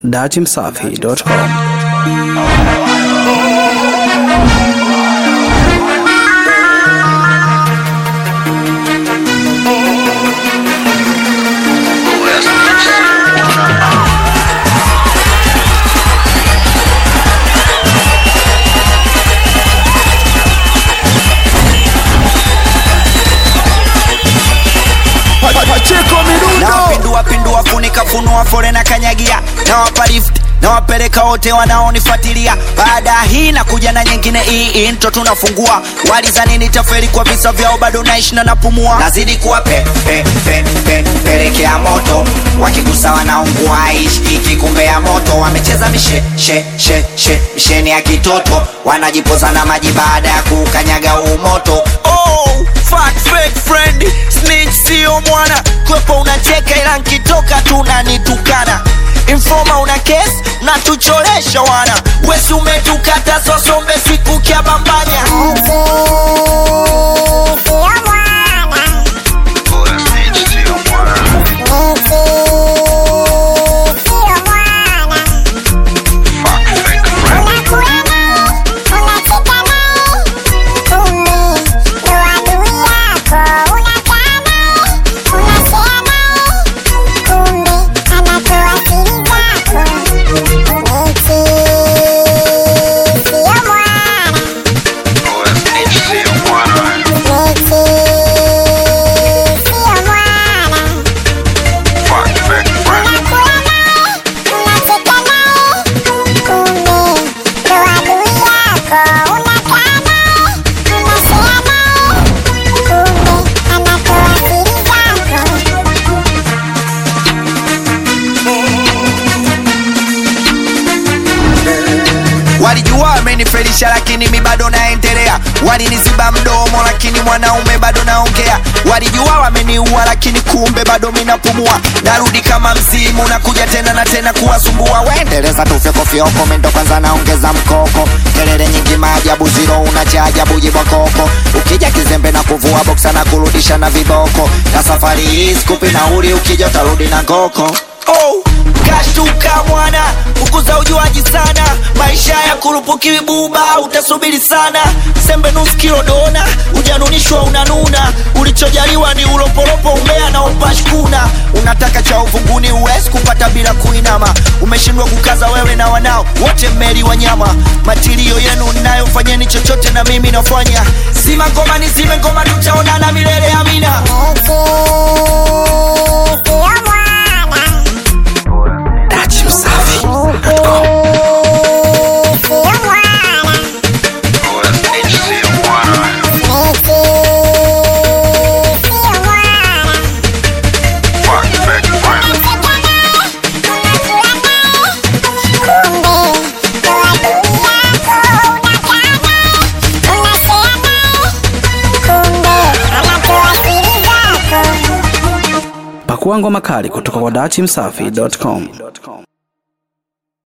datimsafi.com. nawapindua pindua funika funua fore na kanyagia nawapa lift nawapeleka wote wanaonifuatilia baada ya hii na kuja na nyingine hii intro tunafungua walizani nitaferi kwa visa vyao bado naishi na napumua nazidi kuwa pe, pe, pe, pe, pelekea moto wakigusa wanaungua ishiki kumbe ya moto wamecheza mishe she, she, she, misheni ya kitoto wanajipoza na maji baada ya kukanyaga huu moto oh, fat fake friend snitch sio mwana kwepo unacheka ila nkitoka tunanitukana informa una kesi natucholesha wana wesi umetukata sosombe siku kya bambanya walijua wamenifelisha lakini mi bado naendelea waliniziba mdomo lakini mwanaume bado naongea walijua wameniua lakini kumbe bado minapumua narudi kama msimu nakuja tena na tena kuwasumbua waendeleza tufyokofyoko mendo kwanza naongeza mkoko kelele nyingi maajabu ziro una cha ajabu jibwa koko ukija kizembe na kuvua boksa na kurudisha na viboko na safari hii skupi nauli ukija utarudi na ngoko oh, kashtuka mwana ukuza ujuaji sana maisha ya kurupukiwi buba utasubiri sana sembe nusu kilo dona ujanunishwa unanuna ulichojaliwa ni ulopolopo umbea na upashkuna unataka cha uvunguni uwezi kupata bila kuinama umeshindwa kukaza wewe na wanao wote mmeli wanyama matilio yenu nayofanyeni chochote na mimi nafanya sima ngoma ni zime ngoma tutaonana milele amina Pakua ngoma kali kutoka kwa datimsafi.com.